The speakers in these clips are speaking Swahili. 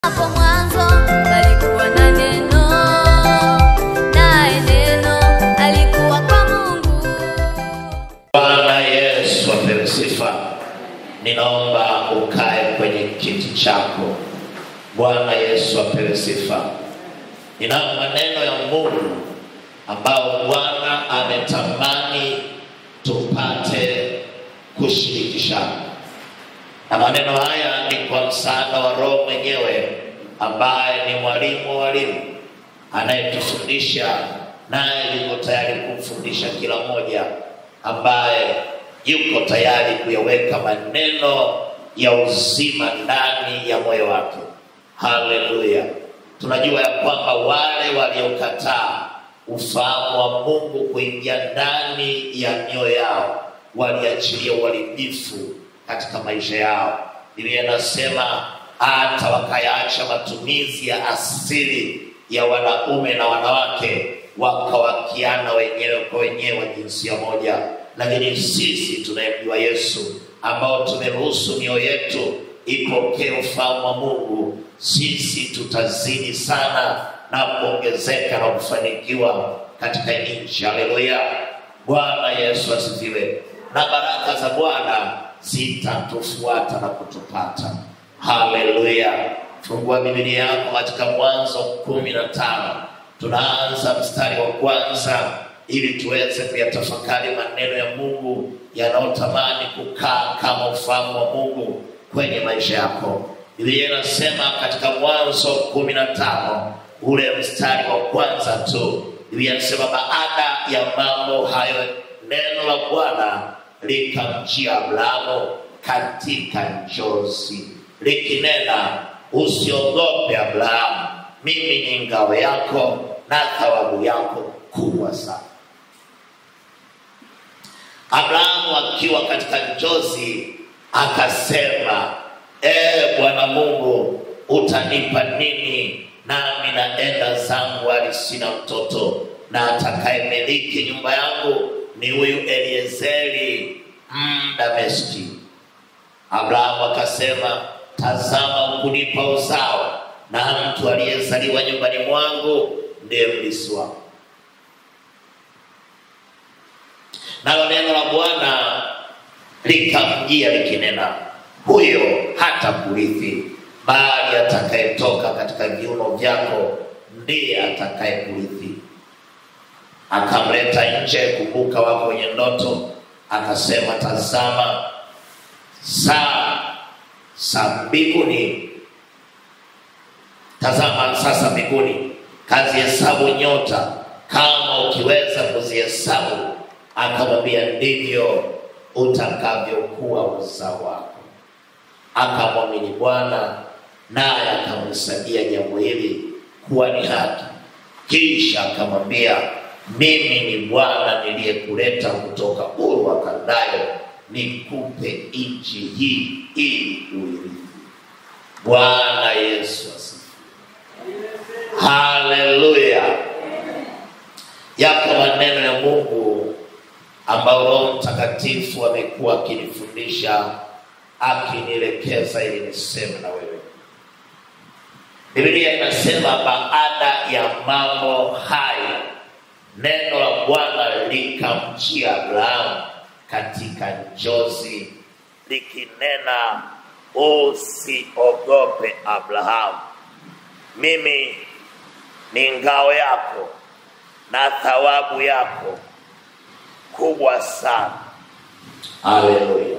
Hapo mwanzo palikuwa na neno, naye neno alikuwa kwa Mungu. Bwana Yesu apewe sifa. Ninaomba ukae kwenye kiti chako. Bwana Yesu apewe sifa. Ninayo maneno ya Mungu ambao Bwana ametamani tupate kushirikishana, na maneno haya ni kwa msaada wa Roho mwenyewe ambaye ni mwalimu wa walimu anayetufundisha naye yuko tayari kumfundisha kila mmoja ambaye yuko tayari kuyaweka maneno ya uzima ndani ya moyo wake. Haleluya! Tunajua ya kwamba wale waliokataa ufahamu wa Mungu kuingia ndani ya mioyo yao waliachilia uharibifu katika maisha yao. Biblia inasema hata wakayaacha matumizi ya asili ya wanaume na wanawake, wakawakiana wenyewe kwa wenyewe wa jinsia moja. Lakini sisi tunayemjua Yesu, ambao tumeruhusu mioyo yetu ipokee ufahamu wa Mungu, sisi tutazidi sana na kuongezeka na kufanikiwa katika nchi. Haleluya! Bwana Yesu asifiwe. Na baraka za Bwana zitatufuata na kutupata. Haleluya! Fungua Biblia yako katika Mwanzo kumi na tano. Tunaanza mstari wa kwanza ili tuweze kuyatafakari maneno ya Mungu yanayotamani kukaa kama ufahamu wa Mungu kwenye maisha yako. Biblia inasema katika Mwanzo kumi na tano ule mstari wa kwanza tu, Biblia inasema baada ya mambo hayo, neno la Bwana likamjia Abrahamu katika njozi likinena, usiogope Abrahamu, mimi ni ngao yako na thawabu yako kubwa sana. Abrahamu akiwa katika njozi akasema, ee Bwana Mungu, utanipa nini? Nami naenda zangu hali sina mtoto, na atakayemiliki nyumba yangu ni huyu Eliezeri Mdameski. Abrahamu akasema, tazama, hukunipa uzao, na mtu aliyezaliwa nyumbani mwangu ndiye mlisi wangu. Nalo neno la Bwana likamjia likinena, huyo hata kurithi, bali atakayetoka katika viuno vyako ndiye atakayekurithi. Akamleta nje, kumbuka wako wenye ndoto, akasema, tazama, saa za mbinguni, tazama sasa mbinguni, kazihesabu nyota, kama ukiweza kuzihesabu. Akamwambia, ndivyo utakavyokuwa uzao wako. Akamwamini Bwana, naye akamhesabia jambo hili kuwa ni haki. Kisha akamwambia, mimi ni Bwana niliyekuleta kutoka Uru wa Kaldayo, nikupe nchi hii ili uirithi. Bwana Yesu asifiwe. Haleluya! Yako maneno ya Mungu ambayo Roho Mtakatifu amekuwa akinifundisha akinielekeza ili niseme na wewe. Biblia inasema baada ya mambo hayo, neno la Bwana likamjia Abrahamu katika njozi likinena, usiogope Abrahamu, mimi ni ngao yako na thawabu yako kubwa sana. Haleluya!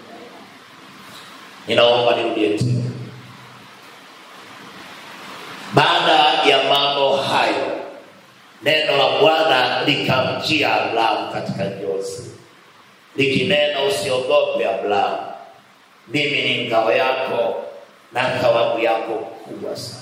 Ninaomba nirudie tena. Baada ya mambo hayo, neno la Bwana likamjia Abrahamu katika njozi likinena, usiogope Abrahamu, mimi ni ngao yako na thawabu yako kubwa sana.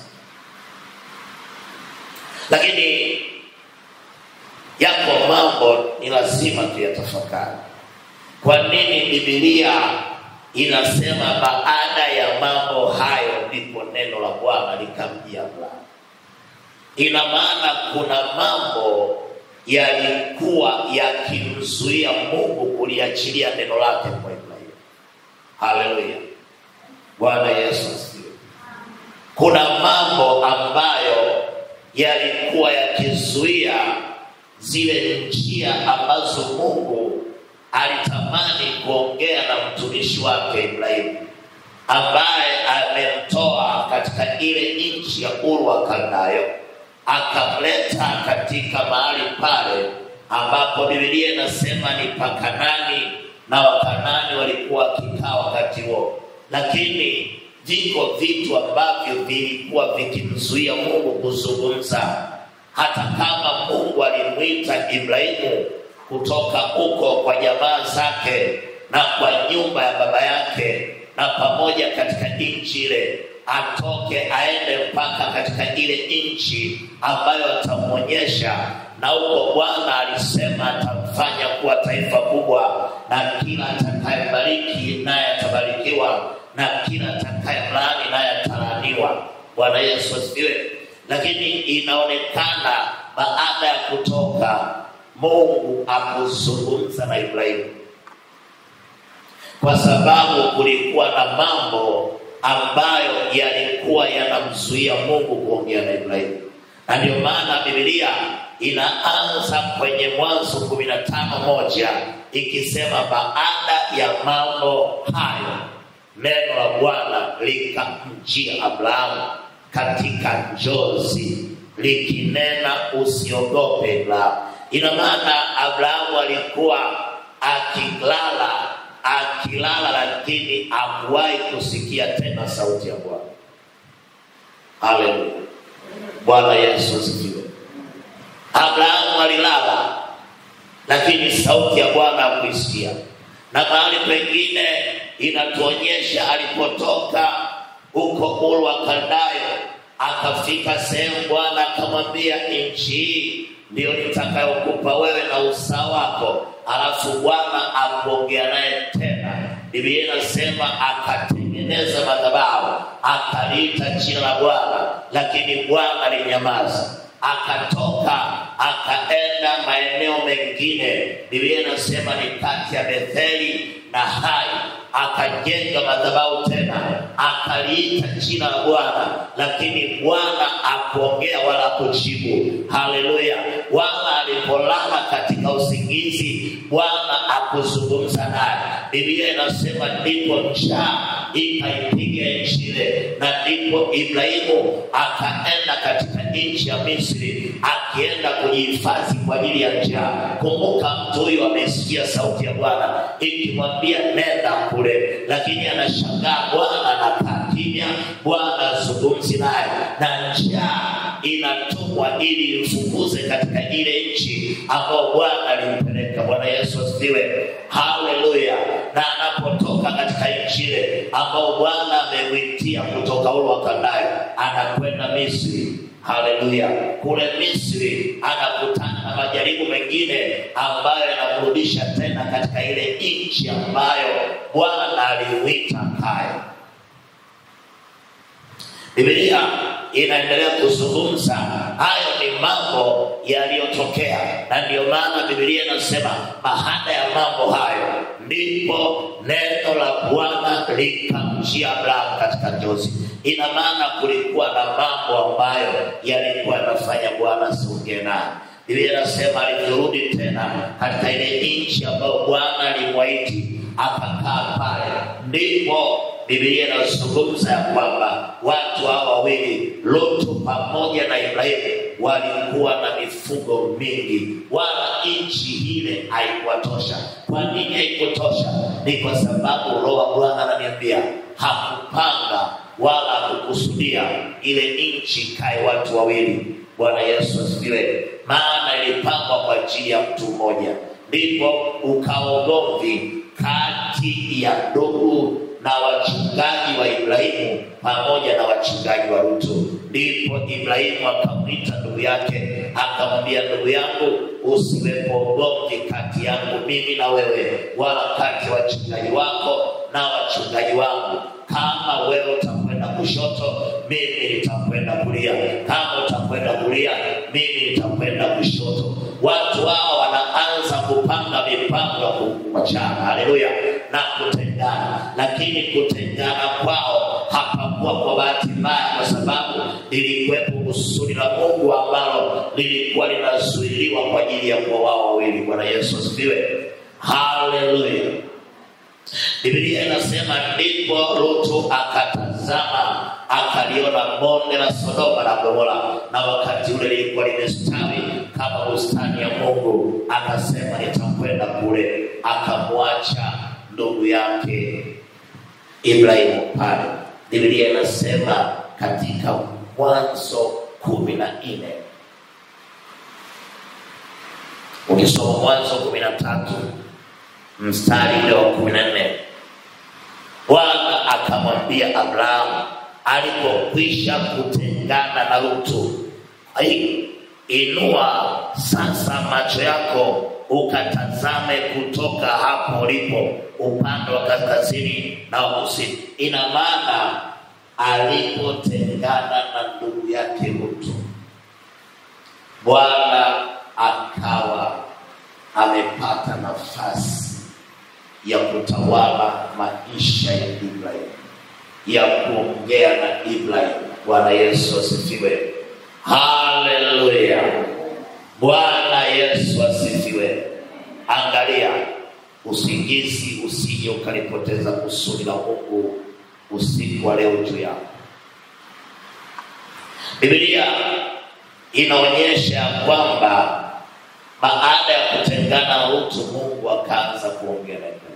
Lakini yako mambo ni lazima tuyatafakari. Kwa nini Biblia inasema baada ya mambo hayo ndipo neno la Bwana likamjia Abrahamu? Ina maana kuna mambo yalikuwa yakimzuia Mungu kuliachilia neno lake kwa Ibrahimu. Haleluya! Bwana Yesu asifiwe. kuna mambo ambayo yalikuwa yakizuia zile njia ambazo Mungu alitamani kuongea na mtumishi wake Ibrahimu ambaye amemtoa katika ile nchi ya Uru wa Kaldayo akamleta katika mahali pale ambapo Biblia inasema ni Pakanani na Wakanani walikuwa wakikaa wakati huo, lakini viko vitu ambavyo vilikuwa vikimzuia Mungu kuzungumza, hata kama Mungu alimwita Ibrahimu kutoka huko kwa jamaa zake na kwa nyumba ya baba yake na pamoja katika nchi ile atoke aende mpaka katika ile nchi ambayo atamwonyesha, na huko Bwana alisema atamfanya kuwa taifa kubwa, na kila atakayebariki naye atabarikiwa, na kila atakayemlaani naye atalaaniwa. Bwana Yesu asifiwe. Lakini inaonekana baada ya kutoka, Mungu akuzungumza na Ibrahimu kwa sababu kulikuwa na mambo ambayo yalikuwa yanamzuia Mungu kuongea na Ibrahimu, na ndio maana Biblia inaanza kwenye Mwanzo kumi na tano moja ikisema, baada ya mambo hayo neno la Bwana likamjia Abrahamu katika njozi likinena, usiogope Ibrahimu. Ina maana Abrahamu alikuwa akilala akilala lakini hakuwahi kusikia tena sauti ya Bwana. Haleluya, Bwana Yesu asifiwe. Abrahamu alilala lakini sauti ya Bwana hakuisikia, na mahali pengine inatuonyesha alipotoka huko Uru wa Kaldayo akafika sehemu, Bwana akamwambia, nchi hii ndiyo nitakayokupa wewe na uzao wako alafu Bwana akuongea naye tena. Biblia inasema akatengeneza madhabahu, akaliita jina la Bwana, lakini Bwana alinyamaza. Akatoka akaenda maeneo mengine, Biblia inasema ni kati ya Betheli na Hai, akajenga madhabahu tena, akaliita jina la Bwana, lakini Bwana akuongea wala kujibu. Haleluya! Bwana alipolala katika usingizi, Bwana akuzungumza naye. Biblia inasema ndipo njaa ikaipiga nchi ile, na ndipo Ibrahimu akaenda katika nchi ya Misri akienda kujihifadhi kwa ajili ya njaa. Kumbuka, mtu huyu amesikia sauti ya Bwana ikimwambia nenda kule, lakini anashangaa Bwana anakaa kimya, Bwana azungumzi naye, na njaa inatumwa ili imfukuze katika ile nchi ambayo Bwana alimpeleka. Bwana Yesu asifiwe, haleluya. Na anapotoka katika nchi ile ambao Bwana amemwitia kutoka Uru wa Kaldayo, anakwenda Misri. Haleluya! Kule Misri anakutana na majaribu mengine ambayo yanamrudisha tena katika ile nchi ambayo Bwana alimwita kae. Biblia inaendelea kuzungumza hayo ni mambo yaliyotokea, na ndiyo maana Biblia inasema baada ya mambo hayo ndipo neno la Bwana likamjia Abrahamu katika njozi. Ina maana kulikuwa na mambo ambayo yalikuwa yanafanya Bwana asiongee naye. Biblia inasema alivyorudi tena katika ile nchi ambayo Bwana alimwahidi akakaa pale, ndipo Biblia inazungumza ya kwamba watu hawa wawili Lutu pamoja na Ibrahimu walikuwa na mifugo mingi, wala nchi ile haikuwatosha. Kwa nini haikutosha? Ni kwa sababu Roho wa Bwana ananiambia hakupanga wala hakukusudia ile nchi kae watu wawili. Bwana Yesu asifiwe. Maana ilipangwa kwa ajili ya mtu mmoja, ndipo ukawa ugomvi kati ya ndugu na wachungaji wa Ibrahimu pamoja na wachungaji wa Lutu. Ndipo Ibrahimu akamwita ndugu yake akamwambia, ndugu yangu, usiwepo ugomvi kati yangu mimi na wewe, wala kati ya wachungaji wako na wachungaji wangu. Kama wewe utakwenda kushoto, mimi nitakwenda kulia. Kama utakwenda kulia, mimi nitakwenda kushoto. Watu hao wanaanza kupanga mipango ya kuachana, haleluya, na kutengana, lakini kutengana kwao hapakuwa kwa bahati mbaya, kwa sababu lilikuwepo kusudi la Mungu ambalo lilikuwa linazuiliwa kwa ajili ya kuwa wao wawili. Bwana Yesu asifiwe, haleluya. Biblia inasema ndipo Lutu akatazama akaliona bonde la Sodoma na Gomora, na wakati ule lilikuwa limestawi kama bustani ya Mungu. Akasema nitakwenda kule, akamwacha ndugu yake Ibrahimu pale. Biblia inasema katika Mwanzo kumi na nne ukisoma Mwanzo kumi na tatu mstari ule wa kumi na nne Bwana akamwambia Abrahamu alipokwisha kutengana na Lutu, "Ai, inua sasa macho yako ukatazame kutoka hapo ulipo upande wa kaskazini na wa kusini. Ina maana alipotengana na ndugu yake Lutu, Bwana akawa amepata nafasi ya kutawala maisha ya Ibrahim, ya kuongea na Ibrahim. Bwana Yesu asifiwe, haleluya. Bwana Yesu asifiwe. Angalia, usingizi usije ukalipoteza kusudi la Mungu usiku wa leo juu yako. Biblia inaonyesha ya kwamba baada ya kutengana na Lutu, Mungu akaanza kuongea na Ibrahimu,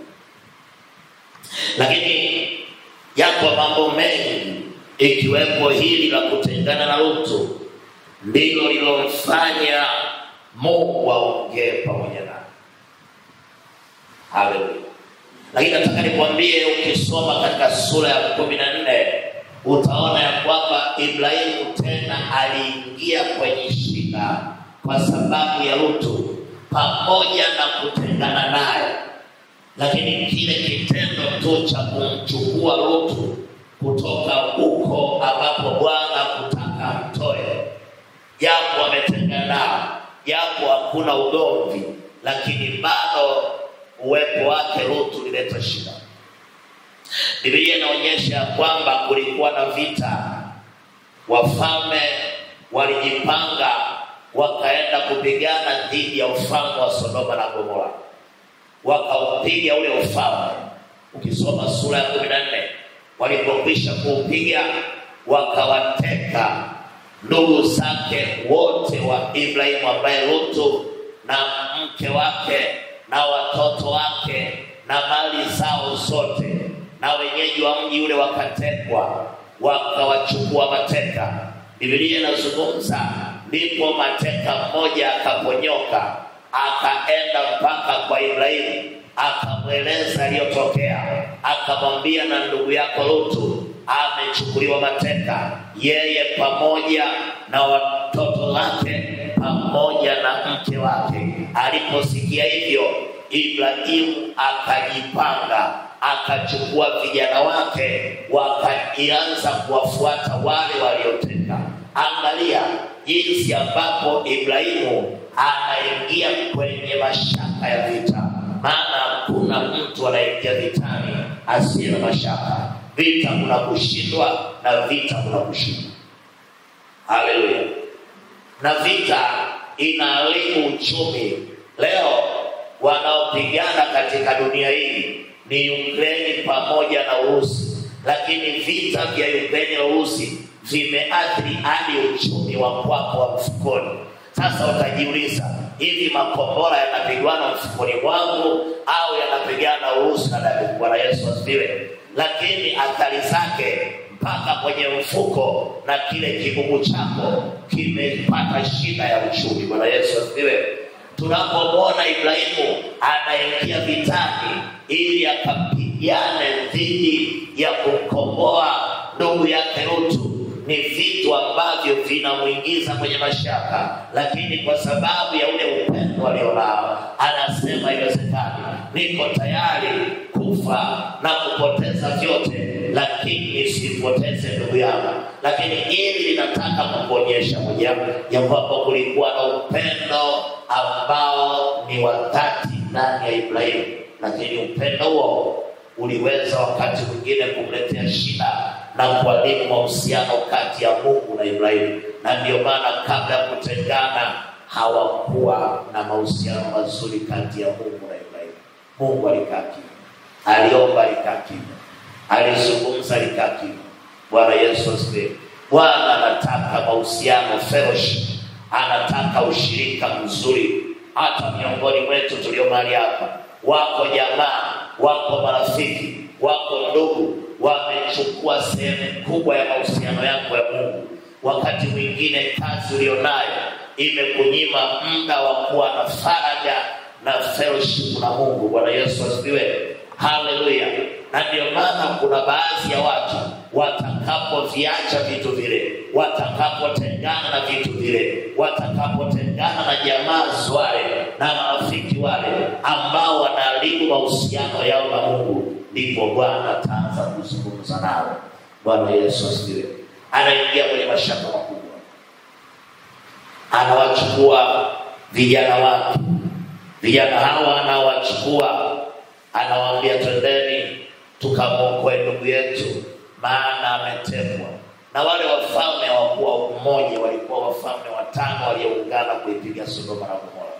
lakini yako mambo mengi ikiwepo hili la kutengana na Lutu ndilo lilomfanya Mungu aongee pamoja naye. Haleluya! Lakini nataka nikwambie, ukisoma katika sura ya kumi na nne utaona ya kwamba Ibrahimu tena aliingia kwenye shida kwa sababu ya Lutu, pamoja na kutengana naye, lakini kile kitendo tu cha kumchukua Lutu kutoka huko ambapo Bwana kutaka mtoe, japo ametengana nao, japo hakuna ugomvi, lakini bado uwepo wake Lutu ulileta shida. Biblia inaonyesha kwamba kulikuwa na vita, wafalme walijipanga wakaenda kupigana dhidi ya ufalme wa Sodoma na Gomora, wakaupiga ule ufalme. Ukisoma sura ya kumi na nne walipokwisha kuupiga, wakawateka ndugu zake wote wa Ibrahimu, ambaye Lutu na mke wake na watoto wake na mali zao zote, na wenyeji wa mji ule wakatekwa, wakawachukua mateka. Biblia inazungumza ndipo mateka mmoja akaponyoka akaenda mpaka kwa Ibrahimu akamweleza aliyotokea, akamwambia na ndugu yako Lutu amechukuliwa mateka, yeye pamoja na watoto wake pamoja na mke wake. Aliposikia hivyo, Ibrahimu akajipanga, akachukua vijana wake, wakaanza kuwafuata wale walioteka. Angalia jinsi ambapo Ibrahimu anaingia kwenye mashaka ya vita, maana hakuna mtu anaingia vitani asiye na mashaka. Vita kuna kushindwa na vita kuna kushindwa. Haleluya! Na vita inaharibu uchumi. Leo wanaopigana katika dunia hii ni Ukraini pamoja na Urusi, lakini vita vya Ukraini na Urusi vimeathiri hadi uchumi wa kwako wa mfukoni. Sasa utajiuliza, hivi makombora yanapigwana mfukoni mwangu au yanapigana Urusi na Daudi? Bwana Yesu asifiwe. Lakini athari zake mpaka kwenye mfuko na kile kigugu chako kimepata shida ya uchumi. Bwana Yesu asifiwe. Tunapomwona Ibrahimu anaingia vitani ili akapigane dhidi ya kukomboa ndugu yake Lutu, ni vitu ambavyo vinamwingiza kwenye mashaka, lakini kwa sababu ya ule upendo alionao, anasema iwezekani, niko tayari kufa na kupoteza vyote, lakini nisipoteze ndugu yangu. Lakini hili linataka kukuonyesha moja ya kwamba kulikuwa na upendo ambao ni wa dhati ndani ya Ibrahimu, lakini upendo huo uliweza wakati mwingine kumletea shida na kuharibu mahusiano kati ya Mungu na Ibrahimu, na ndio maana kabla ya kutengana hawakuwa na mahusiano mazuri kati ya Mungu na Ibrahimu. Mungu alikaa kimya, aliomba, alikaa kimya, alizungumza, alikaa kimya. Bwana Yesu asifiwe. Bwana anataka mahusiano fellowship, anataka ushirika mzuri. Hata miongoni mwetu tulio mahali hapa, wako jamaa, wako marafiki, wako ndugu, wamechukua sehemu kubwa ya mahusiano yako ya Mungu. Wakati mwingine kazi ulionayo imekunyima muda wa kuwa na faraja na fellowship na Mungu. Bwana Yesu asifiwe, haleluya. Na ndio maana kuna baadhi ya watu watakapoviacha vitu vile, watakapotengana na vitu vile, watakapotengana na jamaa wale na marafiki wale ambao wanaharibu mahusiano yao na Mungu, ndipo Bwana ataanza kuzungumza nao. Bwana Yesu asifiwe. Anaingia kwenye mashaka makubwa, anawachukua vijana wake, vijana hawa anawachukua, anawaambia twendeni tukamwokoe ndugu yetu, maana ametekwa. Na wale wafalme hawakuwa mmoja, walikuwa wafalme watano walioungana kuipiga Sodoma na Gomora.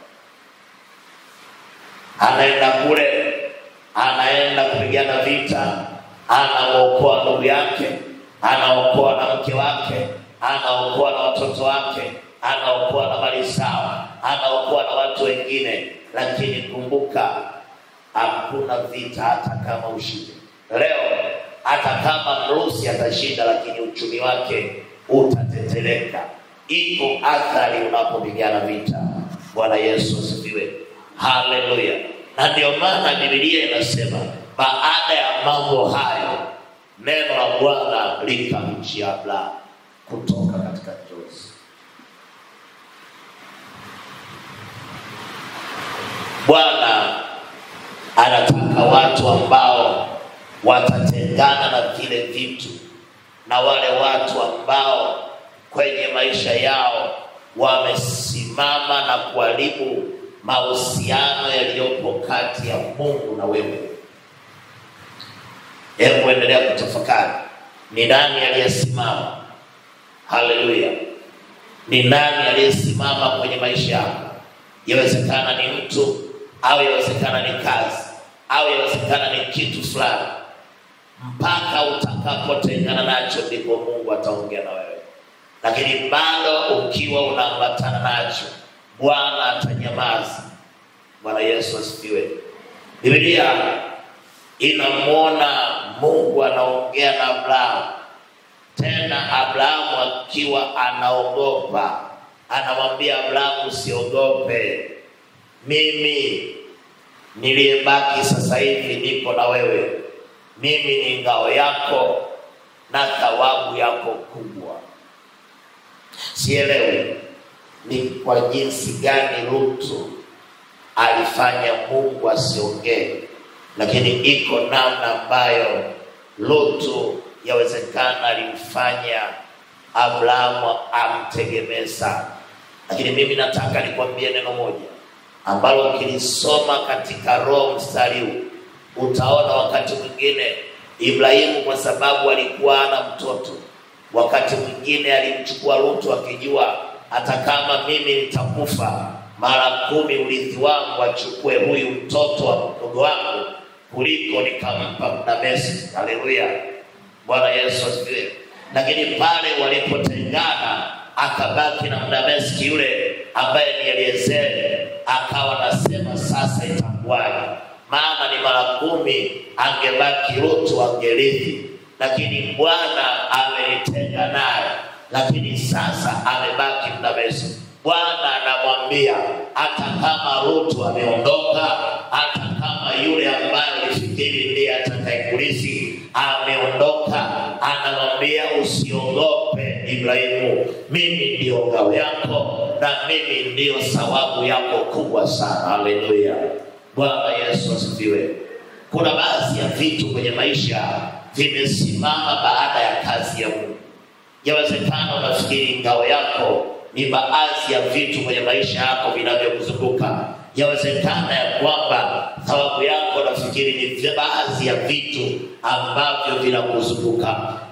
Anaenda kule, anaenda kupigana vita, anaokoa ndugu yake, anaokoa na mke wake, anaokoa na watoto wake, anaokoa na mali zao, anaokoa na watu wengine. Lakini kumbuka, hakuna vita hata kama ushinde. Leo hata kama Mrusi atashinda, lakini uchumi wake utateteleka. Iko athari unapopigana vita. Bwana Yesu asifiwe, haleluya. Na ndio maana Biblia inasema baada ya mambo hayo, neno la Bwana likamjia Abrahamu kutoka katika njozi. Bwana anataka watu ambao watatengana na vile vitu na wale watu ambao kwenye maisha yao wamesimama na kuharibu mahusiano yaliyopo kati ya Mungu na wewe. Hebu endelea kutafakari, ni nani aliyesimama? Haleluya! Ni nani aliyesimama kwenye maisha yako? Yawezekana ni mtu au yawezekana ni kazi au yawezekana ni kitu fulani. Mpaka utakapotengana nacho, ndipo Mungu ataongea na wewe, lakini bado ukiwa unaambatana nacho, Bwana atanyamaza. Bwana Yesu asifiwe. Biblia inamwona Mungu anaongea na Abrahamu, tena Abrahamu akiwa anaogopa, anamwambia Abrahamu, usiogope, mimi niliyebaki sasa hivi nipo na wewe, mimi ni ngao yako na thawabu yako kubwa. Sielewi ni kwa jinsi gani Lutu alifanya Mungu asiongee, lakini iko namna ambayo Lutu yawezekana alimfanya Abrahamu amtegemee sana. Lakini mimi nataka nikwambie neno moja ambalo ukilisoma katika Roho mstari huu utaona wakati mwingine Ibrahimu kwa sababu alikuwa ana mtoto, wakati mwingine alimchukua Lutu akijua hata kama mimi nitakufa mara kumi, urithi wangu achukue huyu mtoto wa mdogo wangu kuliko nikampa Mnamesi. Haleluya, Bwana Yesu asifiwe. Lakini pale walipotengana, akabaki na Mnamesi yule ambaye ni Eliezeri, akawa nasema sasa itakuwaje? Maana ni mara kumi, angebaki Lutu angerithi, lakini Bwana amenitenga naye, lakini sasa amebaki Mnamesi. Bwana anamwambia hata kama Lutu ameondoka, hata kama yule ambaye ulifikiri ndiye atakayekurithi ameondoka, anamwambia usiogope Ibrahimu, mimi ndiyo ngao yako na mimi ndiyo thawabu yako kubwa sana. Haleluya, Bwana Yesu asifiwe. Kuna baadhi ya vitu kwenye maisha vimesimama baada ya kazi ya Mungu. Yawezekana unafikiri ngao yako ni baadhi ya vitu kwenye maisha yako vinavyokuzunguka. Yawezekana ya kwamba thawabu yako nafikiri ni baadhi ya vitu ambavyo vinakuzunguka.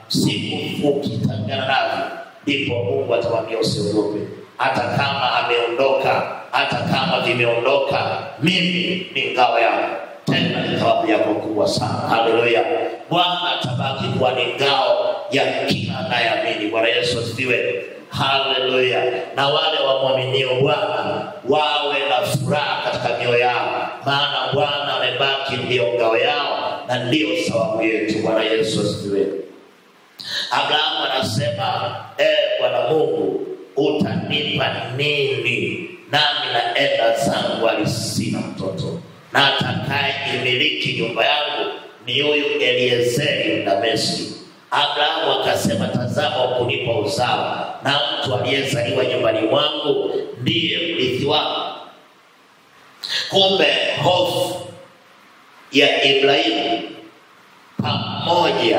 siku ukitangana navyo, ndipo Mungu atamwambia usiogope, hata kama ameondoka, hata kama vimeondoka, mimi ni ngao yako, tena ni thawabu yako kubwa sana. Haleluya! Bwana atabaki kuwa ni ngao ya kila anayeamini. Bwana Yesu asifiwe. Haleluya! Na wale wamwaminio Bwana wawe na furaha katika mioyo yao, maana Bwana amebaki ndiyo ngao yao na ndiyo thawabu yetu. Bwana Yesu asifiwe. Abrahamu anasema e Bwana Mungu, utanipa nini? Nami naenda zangu, hali sina mtoto, na atakaye imiliki nyumba yangu ni huyu Eliezeri Mdameski. Abrahamu akasema, tazama, ukunipa uzao, na mtu aliyezaliwa nyumbani mwangu ndiye mrithi wangu. Kumbe hofu ya Ibrahimu pamoja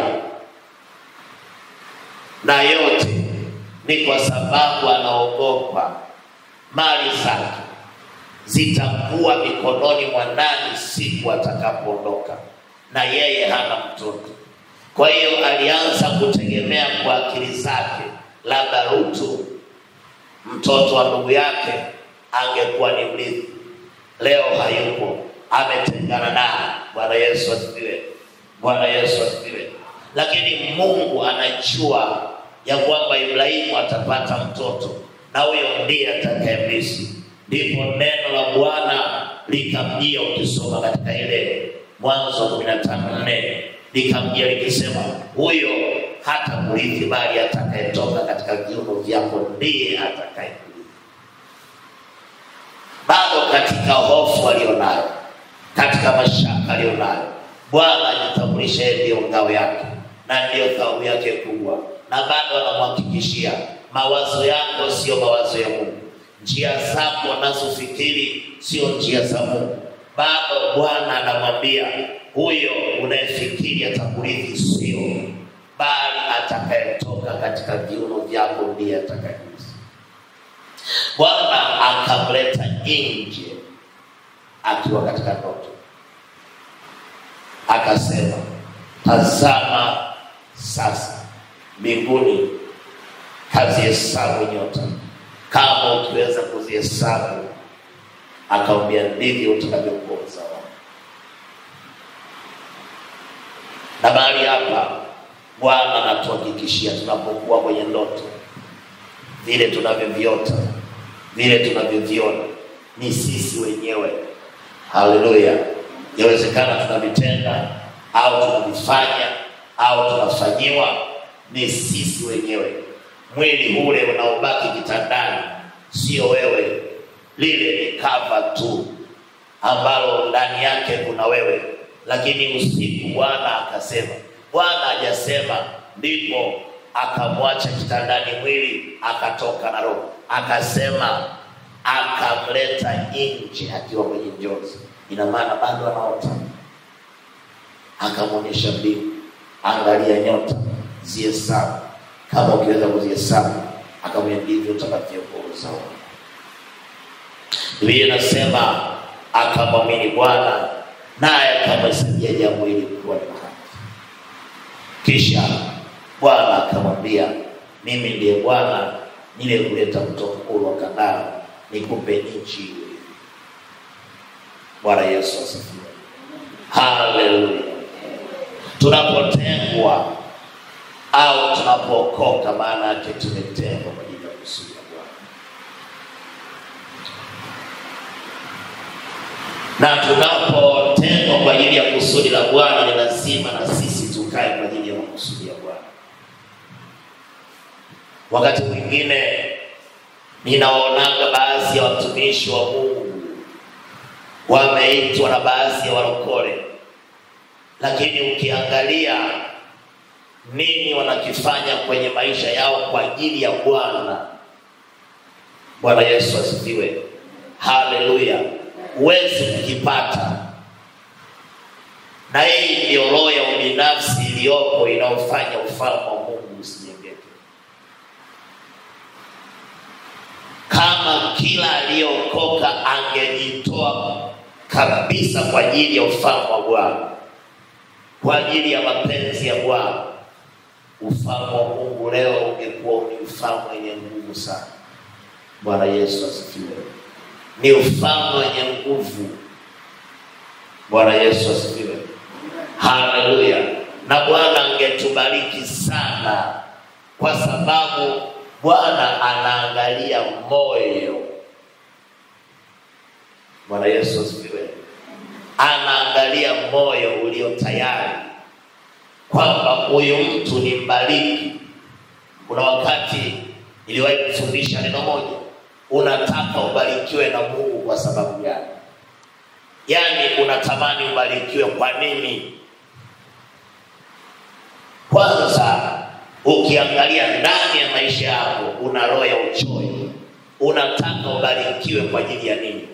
na yote ni kwa sababu anaogopa mali zake zitakuwa mikononi mwa nani siku atakapoondoka, na yeye hana mtoto. Kwa hiyo alianza kutegemea kwa akili zake, labda Rutu mtoto wa ndugu yake angekuwa ni mrithi. Leo hayupo, ametengana naye. Bwana Yesu asifiwe. Bwana Yesu asifiwe. Lakini Mungu anajua ya kwamba Ibrahimu atapata mtoto na huyo ndiye atakayemrithi. Ndipo neno la Bwana likamjia, ukisoma katika ile Mwanzo kumi na tano nne likamjia likisema, huyo hata kurithi, bali atakayetoka katika viuno vyako ndiye atakayekurithi. Bado katika hofu aliyonayo, katika mashaka aliyonayo, Bwana ajitambulisha yeye ndiyo ngao yake na ndiyo thawabu yake kubwa, na bado anamhakikishia mawazo yako sio mawazo ya Mungu, njia zako unazofikiri sio njia za Mungu. Bado Bwana anamwambia huyo unayefikiri atakurithi sio, bali atakayetoka katika viuno vyako ndiye atakayerithi. Bwana akamleta nje akiwa katika ndoto, akasema, tazama sasa mbinguni kazihesabu nyota, kama ukiweza kuzihesabu. Akamwambia, ndivyo utakavyokuwa uzao wako. Na mahali hapa Bwana anatuhakikishia tunapokuwa kwenye ndoto, vile tunavyoviota, vile tunavyoviona ni sisi wenyewe. Haleluya! Yawezekana tunavitenda au tunavifanya au tunafanyiwa, ni sisi wenyewe. Mwili ule unaobaki kitandani sio wewe, lile ni kava tu ambalo ndani yake kuna wewe. Lakini usiku Bwana akasema, Bwana hajasema ndipo akamwacha kitandani mwili akatoka na roho, akasema akamleta nje akiwa kwenye njozi. Ina maana bado anaota, akamwonyesha mbingu, angalia nyota, zihesabu kama ukiweza kuzihesabu. Akamwambia ndivyo utakavyokuwa uzao wako. Biblia inasema akamwamini Bwana naye akamhesabia jambo hili kuwa ni haki. Kisha Bwana akamwambia, mimi ndiye Bwana niliyekuleta kutoka kule wa Kanaani nikupe nchi hiyo. Bwana Yesu asifiwe, haleluya. Tunapotengwa au tunapookoka, maana yake tumetengwa kwa ajili ya kusudi la Bwana. na tunapotengwa kwa ajili ya kusudi la Bwana, ni lazima na sisi tukae kwa ajili ya makusudi ya Bwana. Wakati mwingine ninaonanga baadhi ya watumishi wa Mungu wameitwa na baadhi ya walokole, lakini ukiangalia nini wanakifanya kwenye maisha yao kwa ajili ya Bwana. Bwana Yesu asifiwe, haleluya huwezi kukipata. Na hii ndio roho ya ubinafsi iliyopo inayofanya ufalme wa Mungu usijengeke. Kama kila aliyeokoka angejitoa kabisa kwa ajili ya ufalme wa Bwana, kwa ajili ya mapenzi ya Bwana, ufalme wa Mungu leo ungekuwa ni ufalme wenye nguvu sana. Bwana Yesu asifiwe. Ni ufalme wenye nguvu. Bwana Yesu asifiwe. Haleluya. Na Bwana angetubariki sana, kwa sababu Bwana anaangalia moyo. Bwana Yesu asifiwe. Anaangalia moyo ulio tayari kwamba huyu mtu ni mbariki. Kuna wakati niliwahi kufundisha neno moja, unataka ubarikiwe na Mungu kwa sababu gani? Yaani unatamani ubarikiwe kwa nini? Kwanza ukiangalia ndani ya maisha yako, una roho ya uchoyo, unataka ubarikiwe kwa ajili ya nini?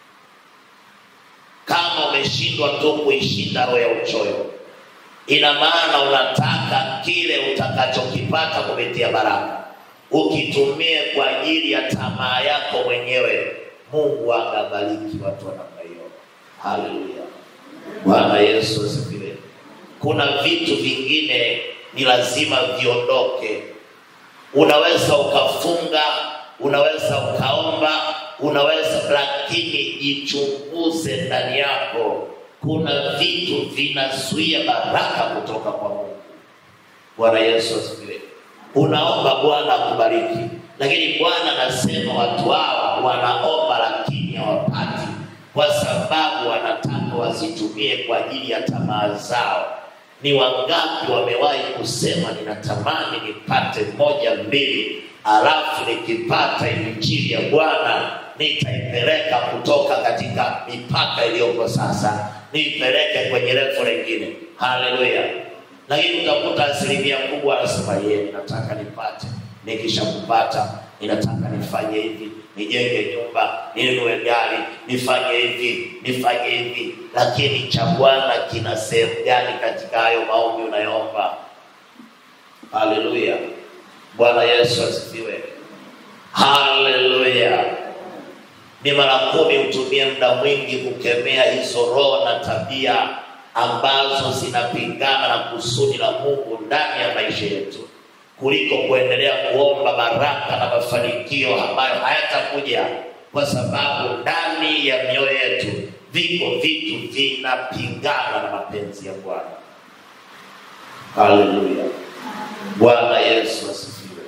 Kama umeshindwa tu kuishinda roho ya uchoyo, ina maana unataka kile utakachokipata kupitia baraka ukitumie kwa ajili ya tamaa yako mwenyewe. Mungu angabariki watu wa namna hiyo. Haleluya, Bwana Yesu asifiwe. Kuna vitu vingine ni lazima viondoke. Unaweza ukafunga, unaweza ukaomba, unaweza lakini jichunguze ndani yako. Kuna vitu vinazuia baraka kutoka kwa Mungu. Bwana Yesu asifiwe. Unaomba Bwana akubariki, lakini Bwana anasema watu hawa wanaomba lakini hawapati, kwa sababu wanataka wasitumie kwa ajili ya tamaa zao. Ni wangapi wamewahi kusema ninatamani nipate moja mbili, alafu nikipata injili ya Bwana nitaipeleka kutoka katika mipaka iliyoko sasa, niipeleke kwenye refu lingine. Haleluya! Lakini utakuta asilimia kubwa anasema yeye, ninataka nipate, nikishakupata ninataka nifanye hivi, nijenge nyumba, ninunue gari, nifanye hivi, nifanye hivi. Lakini cha Bwana kina sehemu gani katika hayo maombi unayoomba? Haleluya! Bwana Yesu asifiwe. Haleluya! Ni mara kumi utumie muda mwingi kukemea hizo roho na tabia ambazo zinapingana na kusudi la Mungu ndani ya maisha yetu kuliko kuendelea kuomba baraka na mafanikio ambayo hayatakuja, kwa sababu ndani ya mioyo yetu viko vitu vinapingana na mapenzi ya Bwana. Haleluya, Bwana Yesu asifiwe.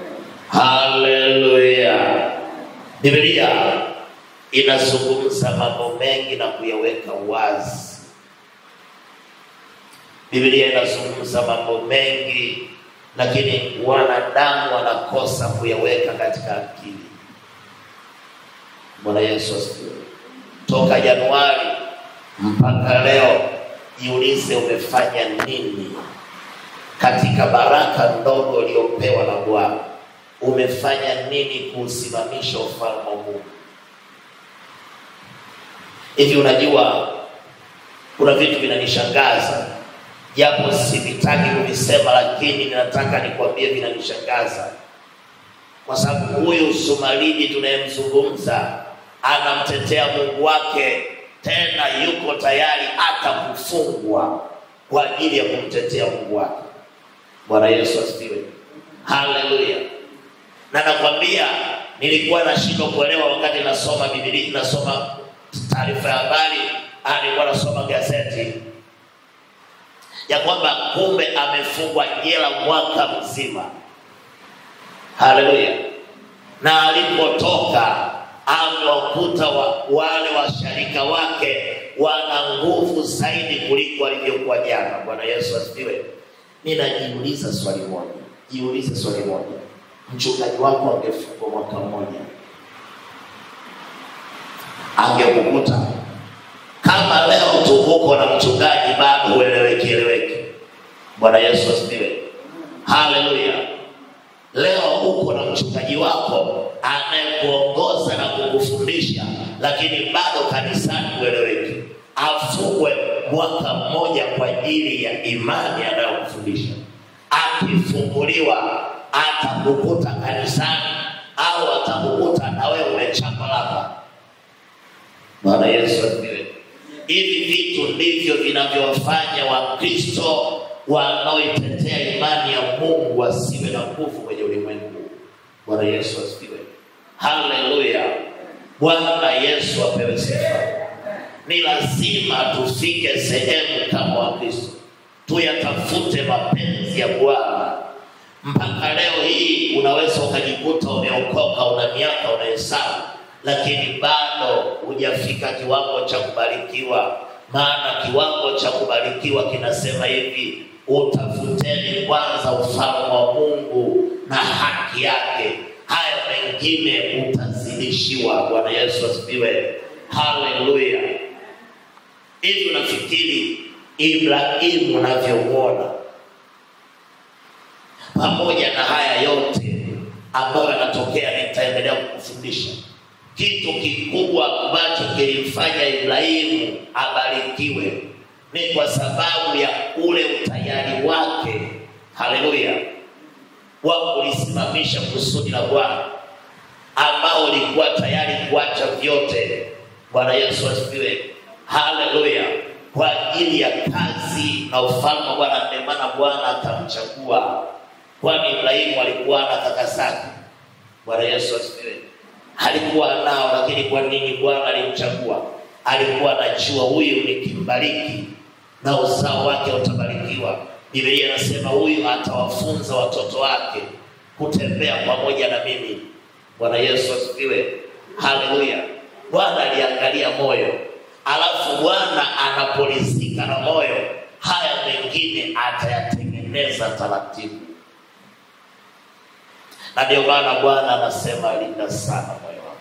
Haleluya. Biblia inazungumza mambo mengi na kuyaweka wazi. Biblia inazungumza mambo mengi, lakini wanadamu wanakosa kuyaweka katika akili. Bwana Yesu asifiwe. Toka Januari mpaka leo, jiulize umefanya nini katika baraka ndogo uliyopewa na Bwana. Umefanya nini kuusimamisha ufalme wa Mungu? Hivi unajua, kuna vitu vinanishangaza japo sivitaki kuvisema, lakini ninataka nikwambie vinanishangaza, kwa sababu huyu Sumaridi tunayemzungumza anamtetea Mungu wake, tena yuko tayari hata kufungwa kwa ajili ya kumtetea Mungu wake. Bwana Yesu asifiwe, haleluya. Na nakwambia nilikuwa nashindwa kuelewa wakati nasoma Biblia, nasoma taarifa ya habari, nilikuwa nasoma gazeti ya kwamba kumbe amefungwa jela mwaka mzima. Haleluya! Na alipotoka amewakuta wa, wale washarika wake wana nguvu zaidi kuliko walivyokuwa jana. Bwana Yesu asifiwe. Ninajiuliza swali moja, jiulize swali moja, mchungaji wako angefungwa mwaka mmoja, angekukuta kama leo tu uko na mchungaji bado ueleweki eleweki. Bwana Yesu asifiwe, haleluya. Leo uko na mchungaji wako anayekuongoza na kukufundisha, lakini bado kanisani ueleweki, afungwe mwaka mmoja kwa ajili ya imani anayokufundisha. Akifunguliwa atakukuta kanisani au atakukuta na wewe umechapa lapa. Bwana Yesu asifiwe. Hivi vitu ndivyo vinavyowafanya Wakristo wanaoitetea imani ya Mungu wasiwe na nguvu kwenye ulimwengu. Bwana Yesu asifiwe. Haleluya. Bwana Yesu apewe sifa. Ni lazima tufike sehemu kama Wakristo, tuyatafute mapenzi ya Bwana. Mpaka leo hii unaweza ukajikuta umeokoka, una miaka unahesabu, lakini bado hujafika kiwango cha kubarikiwa. Maana kiwango cha kubarikiwa kinasema hivi, utafuteni kwanza ufalme wa Mungu na haki yake, haya mengine utazidishiwa. Bwana Yesu asifiwe, haleluya. Hivi unafikiri Ibrahimu unavyomwona, pamoja na haya yote ambayo yanatokea, nitaendelea kukufundisha kitu kikubwa ambacho kilimfanya Ibrahimu abarikiwe ni kwa sababu ya ule utayari wake, haleluya, wa kulisimamisha kusudi la Bwana ambao ulikuwa tayari kuacha vyote. Bwana Yesu asifiwe, haleluya, kwa ajili ya kazi na ufalme wa Bwana. Ndio maana Bwana akamchagua, kwani Ibrahimu alikuwa na kaka zake. Bwana Yesu asifiwe, alikuwa nao, lakini kwa nini Bwana alimchagua? Alikuwa anajua huyu nikimbariki na uzao wake utabarikiwa. Biblia inasema huyu atawafunza watoto wake kutembea pamoja na mimi. Bwana Yesu asifiwe, haleluya. Bwana aliangalia moyo, alafu Bwana anapolizika na moyo, haya mengine atayatengeneza taratibu, na ndio maana Bwana anasema linda sana moyo wako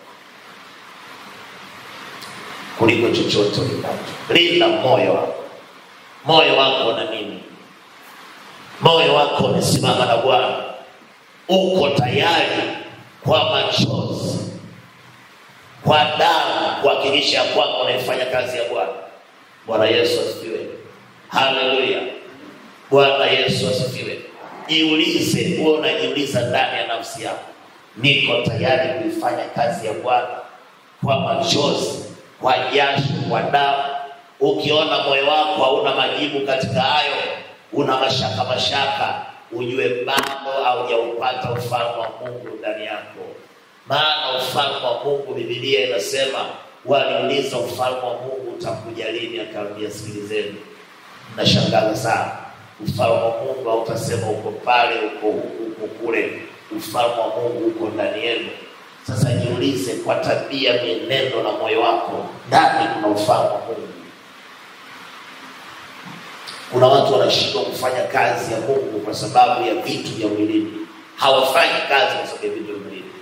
kuliko chochote ulindacho. Linda moyo wako. Moyo wako na nini? Moyo wako umesimama na Bwana, uko tayari kwa machozi, kwa damu, kuhakikisha ya kwamba unaifanya kazi ya Bwana. Bwana Yesu asifiwe, haleluya. Bwana Yesu asifiwe. Jiulize, huwe unajiuliza ndani ya nafsi yako, niko tayari kuifanya kazi ya Bwana kwa machozi, kwa jasho, kwa damu. Ukiona moyo wako hauna majibu katika hayo, una mashaka mashaka, ujue bado haujaupata ufalme wa Mungu ndani yako. Maana ufalme wa Mungu, Biblia inasema waliuliza, ufalme wa Mungu utakuja lini? Akaambia, sikilizeni, nashangaza sana, ufalme wa Mungu hautasema uko pale, uko huku, uko kule. Ufalme wa Mungu uko ndani yenu. Sasa jiulize, kwa tabia, mienendo na moyo wako, ndani kuna ufalme wa Mungu. Kuna watu wanashindwa kufanya kazi ya Mungu kwa sababu ya vitu vya mwilini, hawafanyi kazi kwa sababu ya vitu vya mwilini,